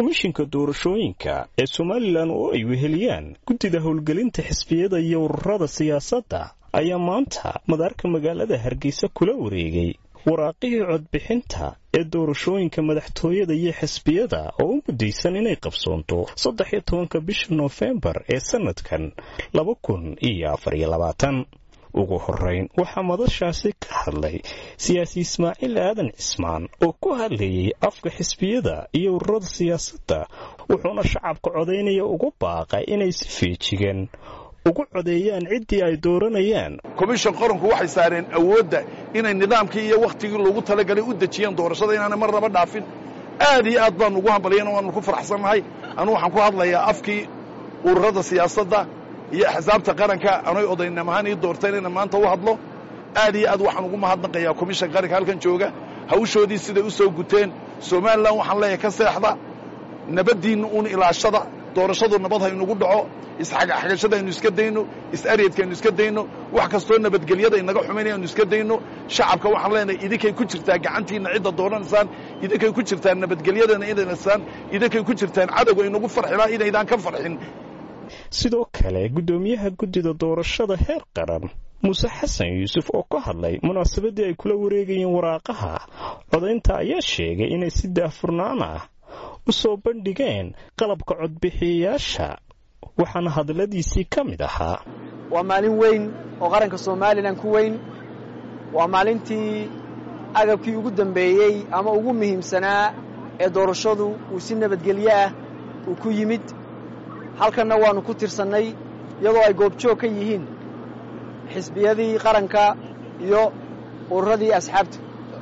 komishinka doorashooyinka ee somalilan oo ay weheliyaan guddida howlgelinta xisbiyada iyo ururada siyaasadda ayaa maanta madaarka magaalada hargeysa kula wareegay waraaqihii codbixinta ee doorashooyinka madaxtooyada iyo xisbiyada oo u muddaysan inay qabsoonto saddex iyo tobanka bisha noofembar ee sannadkan laba kun iyo afar iyo labaatan ugu horeyn waxaa madashaasi ka hadlay siyaasi ismaaciil aadan cismaan oo ku hadlayay afka xisbiyada iyo ururada siyaasadda wuxuuna shacabka codaynaya ugu baaqay inay si feejigan ugu codeeyaan ciddii ay dooranayaan komishan qaranku waxay saareen awoodda inay nidaamkii iyo wakhtigii loogu talagalay u dejiyeen doorashada inaanay mar naba dhaafin aad iyo aad baanu ugu hambalyan waanu ku faraxsannahay anu waxaan ku hadlayaa afkii ururada siyaasadda iyo axsaabta qaranka anay odaynam ahaan ii doorteen inaan maanta u hadlo aad iyo aad waxaan ugu mahadnaqayaa komishan qaranka halkan jooga hawshoodii siday u soo guteen somalilan waxaan leeyahay ka seexda nabaddiinna uun ilaashada doorashadu nabad haynugu dhaco isxagxagashada aynu iska dayno is-aryadka aynu iska dayno wax kastoo nabadgelyada inaga xumaynaya aynu iska dayno shacabka waxaan leenahay idinkay ku jirtaa gacantiinna cidda dooranaysaan idinkay ku jirtaan nabadgelyadana inaysaan idinkay ku jirtaan cadowga inagu farxilaa inaydaan ka farxin sidoo kale guddoomiyaha guddida doorashada heer qaran muuse xasan yuusuf oo ka hadlay munaasabadii ay kula wareegayeen waraaqaha codaynta ayaa sheegay inay si daahfurnaan ah u soo bandhigeen qalabka codbixiyayaasha waxaana hadalladiisii ka mid ahaa waa maalin weyn oo qaranka somalilan ku weyn waa maalintii agabkii ugu dambeeyey ama ugu muhiimsanaa ee doorashadu uu si nabadgelyo ah uu ku yimid halkanna waannu ku tirsannay iyadoo ay goobjoog ka yihiin xisbiyadii qaranka iyo ururadii asxaabta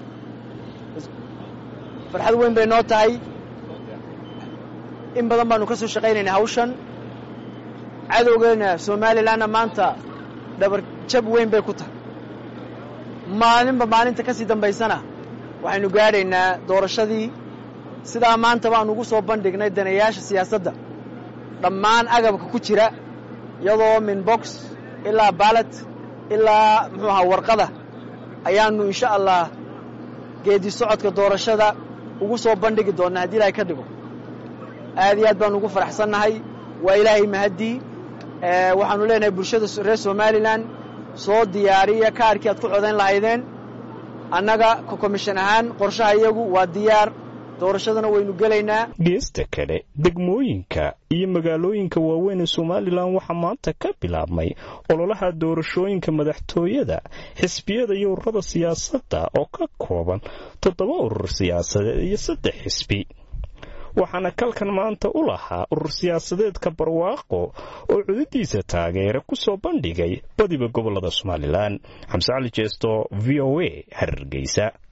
farxad weyn bay noo tahay in badan baannu ka soo shaqaynaynaa hawshan cadowgeena somalilanna maanta dhabar jab weyn bay ku tahay maalinba maalinta ka sii dambaysana waxaynu gaadhaynaa doorashadii sidaa maanta baannu ugu soo bandhignay danayaasha siyaasadda dhammaan agabka ku jira iyadoo min box ilaa baalat ilaa muxuu ahaa warqada ayaannu insha allah geedi socodka doorashada ugu soo bandhigi doonnaa haddii ilaahay ka dhigo aad iyo aad baannu ugu faraxsannahay waa ilaahay mahaddii waxaannu leenahay bulshada reer somalilan soo diyaariya kaarkii aad ku codayn lahaydeen annaga ka komishan ahaan qorshaha iyagu waa diyaar doorashadana waynu gelaynaa geesta kale degmooyinka iyo magaalooyinka waaweyn ee somalilan waxaa maanta ka bilaabmay ololaha doorashooyinka madaxtooyada xisbiyada iyo ururada siyaasadda oo ka kooban toddoba urur siyaasadeed iyo saddex xisbi waxaana kalkan maanta u lahaa urur siyaasadeedka barwaaqo oo cudadiisa taageera ku soo bandhigay badiba gobolada somalilan xamse cali jeesto v o a hargeysa